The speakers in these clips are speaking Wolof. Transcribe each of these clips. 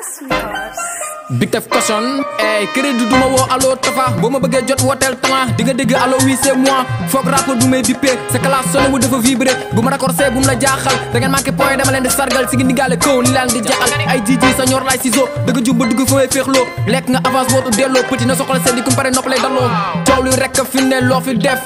Big Tef caution ey crédit du ma woo allo Tafa boo ma bëggee jot wooteel talent di nga dégg allo oui c'est moi foog rapport bu may bippé sa classe sonné wu dafa vibré bu ma raccourcé bu mu la jaaxal da ngeen manqué point dama leen di sargal si ngi ndigaale kaw li laan di jaaxal ay jiji sa ñor laay ciseau dëgg jub ba dugg fa may féexloo lekk nga avance wootu delloo petit na soxla seen di kumpare nopp lay daloo coow li rek fi ne loo fi def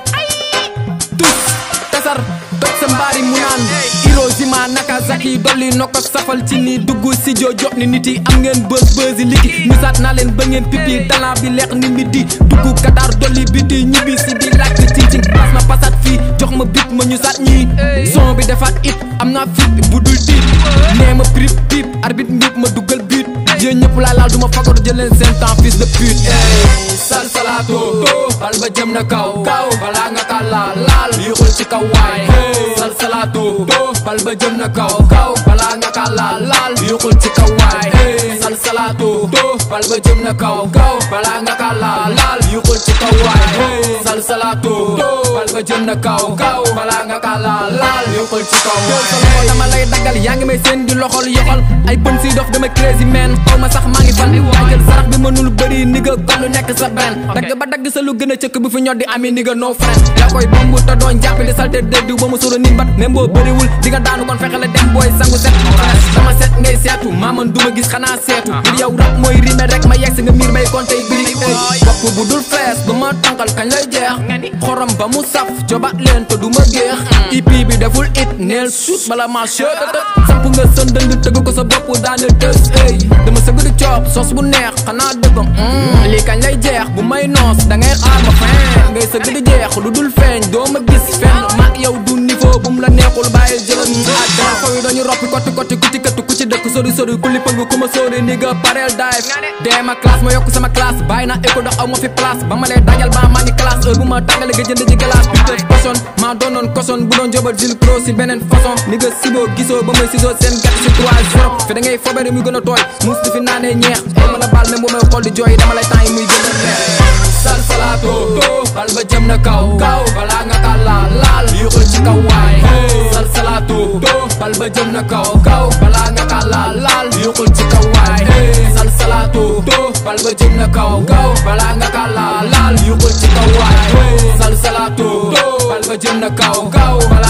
tus tasar toj sa mbaari mu naan Hiroshima Nagasaki dolli no ko safal ci ni dugg si jo jox ni nit yi am ngeen bës bësi liki misaat naa leen ba ngeen pipi talent bi leex ni midi dugg Qatar dolli biti ñibbi si di laaj ci ci pas ma pasat fii jox ma bit ma ñu saat ñii son bi defaat it am naa fit bu dul tiit nee ma prip pip arbitre mbip ma duggal but yéen ñëpp laa laal du ma fagaru jël leen seen temps fils de pute ey sal salaato bal ba jëm na kaw kaw balaa nga ka laal laal yéexul ci kaw waay sal salaato bal ba jëm na kaw kaw balaa nga ka laal laal yéexul ci kaw waay sal salaato bal ba jëm na kaw kaw balaa nga ka laal laal yéexul ci kaw waay sal salaato bal ba jëm na kaw kaw balaa nga ka laal laal yéexul ci kaw waay dama lay daggal yaa ngi may seen di loxol yoxol ay bën si dof dama crazy man xaw ma sax maa ngi fan yaa jël sarax bi mënul bëri ni nga gollu nekk sa benn dagg ba dagg sa lu gën a cëkk bi fi ñor di ami ni nga no friend yaa koy bomb te doon jàpp di salte dëddu ba mu soro ni mbat même boo bëriwul di nga daanu kon fexe la dem booy sangu set dama set ngay seetu maa man duma gis xanaa seetu ngir yow rap mooy rime rek ma yegg si nga miir may compté biri bopp bu dul fees du ma tànkal kañ lay jeex xorom ba mu saf jobat leen te du ma géex EP bi deful it neel suut bala ma chëtëtë samp nga sën dënd tëgg ko sa bopp daane tës ey dama sëgg di coob sos bu neex xanaa dëgg lii kañ lay jeex bu may noos da ngay xaar ma fin ngay sëgg di jeex lu dul feeñ doo ma gis fenn maag yow du niveau bu mu la neexul bàyyi jëlal ak dara xaw yi dañu roppi kotti kotti ku ci këttu ku ci dëkk sori sori ku li pëng ku ma sori ni nga pareel dive dee ma classe ma yokk sama classe bàyyi naa école ndax aw ma fi place ba ma lay dajal ba maa ngi classe heure bu ma tàngale nga jënd ji glace putain poson maa doonoon koson bu doon jobal jil pro si beneen façon ni nga siboo gisoo ba may sisoo seen gàtt si 3 zéro fi da ngay fobere muy gën a tooy muus di fi naanee ñeex ay mën a baal même bu may xool di jooy dama lay temps yi muy gën a neex sal salaato bal ba jëm na kaw kaw balaa nga ka laal laal yéexul ci kaw waay sal salaato bal ba jëm na kaw kaw balaa nga ka laal laal yéexul ci kaw waay sal salaato bal ba jëm na kaw kaw balaa nga ka laal laal yéexul ci kaw waay sal salaato bal ba jëm na kaw kaw